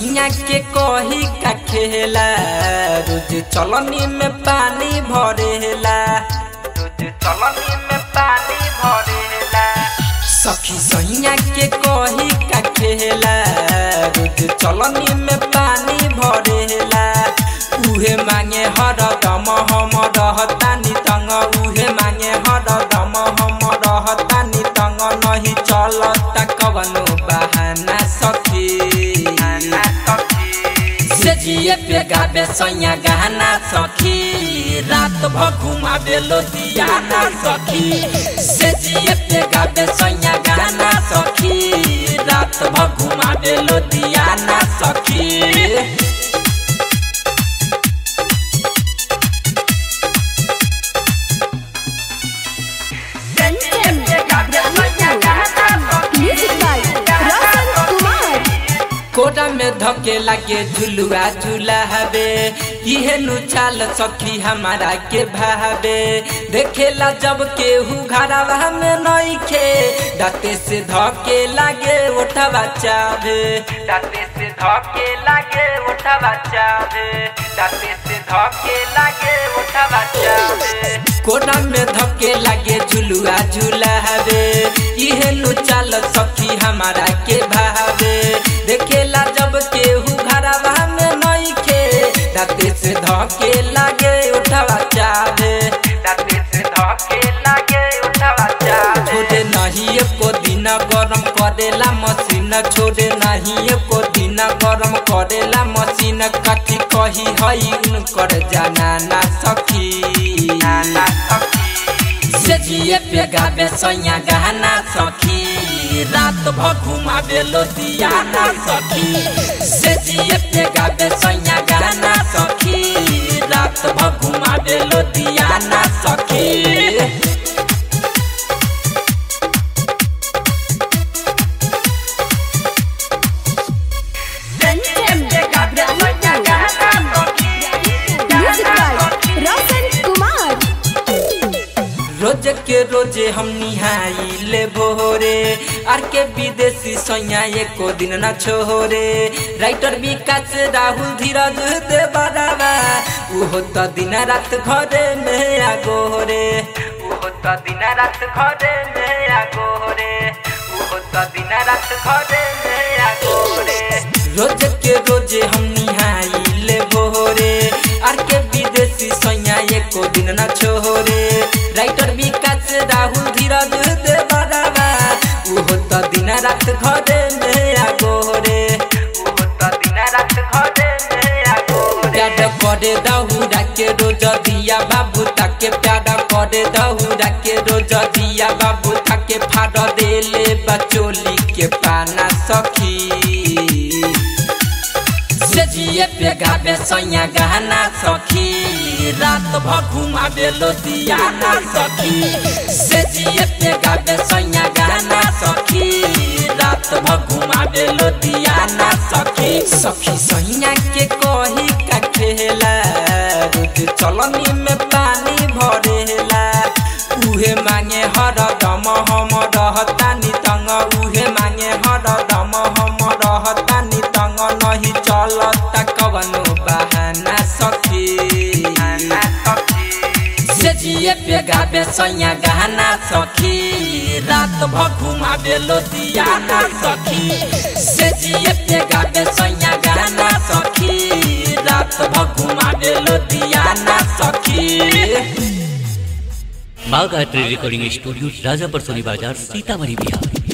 सैया के कही का खेला रोज चलनी में पानी भरेला रोज चलनी में पानी भरेला सखी सैया के कही का खेला रोज चलनी में पानी भरेला उहे मांगे हर दम हम रहतानी तंग उहे मांगे हर दम हम रहतानी तंग नहीं चलता कवनो बहाना सखी से जिए पे गाबे सैया गहना सखी रात भर घुमाबे लोदियाना सखी से जिए पे गाबे सैया गहना सखी रात भर घुमाबे लोदियाना सखी Music by Roshan Kumar. Kota में धके लागे झुलुआ झूला हवे इहे नु चाल सखी हमारा के भावे देखेला जब केहू घरवा में नइखे दाते से धके लागे उठवा चावे दाते से धके लागे उठवा चावे दाते से धके लागे उठवा चावे कोटा में धके लागे झुलुआ झूला हवे इहे नु चाल सखी हमारा के भावे देखेला जब केहू घरवा में नइखे दाते से धके लागे उठवा चावे दाते से धके लागे उठवा चावे छोड़े नहीं एको दिन गरम करेला मशीन छोड़े नहीं एको दिन गरम करेला मशीन कथी कही हई उनकर जाना ना सखी ना सखी से जिए पे गाबे सैया गहना सखी रात भर घुमाबे लोदियाना सखी से जिए पे गाबे सैया गहना सखी रात भर घुमाबे लोदियाना सखी Music by Roshan Kumar. रोज के रोजे हम निहाइले भोरे आर के विदेशी सैया एको दिन न छोरे राइटर विकास राहुल धीरज दे बराबा उहो त दिन रात घरे में आगोरे उहो त दिन रात घरे में आगोरे उहो त दिन रात घरे में आगोरे रोज के रोजे हम निहाइले भोरे आर के विदेशी सैया एको दिन न छोरे राइटर विकास राहुल धीरज दे बराबा उहो त दिन रात घरे में आगोरे उहो त दिन रात घरे में आगोरे प्यार करे दहुरा के रोज दिया बाबू ताके प्यार करे दहुरा के रोज दिया बाबू ताके फाड़ देले बचोली के पाना सखी से जिए पे गाबे सैया गहना सखी रात भर घुमाबे लोदियाना सखी से जिए पे गाबे सैया गहना सखी रात भर घुमाबे लोदियाना सखी सखी सैया के कही का खेला रोज चलनी में पानी भरेला उहे मांगे हर दम हम रहतानी तंग उहे मांगे हर दम हम रहतानी तंग नहीं चलता कवनो बहाना सखी से जिए पे गाबे सैया गहना सखी रात भर घुमाबे लोदियाना सखी से जिए पे गाबे सैया गहना सखी रात भर घुमाबे लोदियाना सखी Bagh art recording studio Rajapar Soni Bazar Sitamarhi Bihar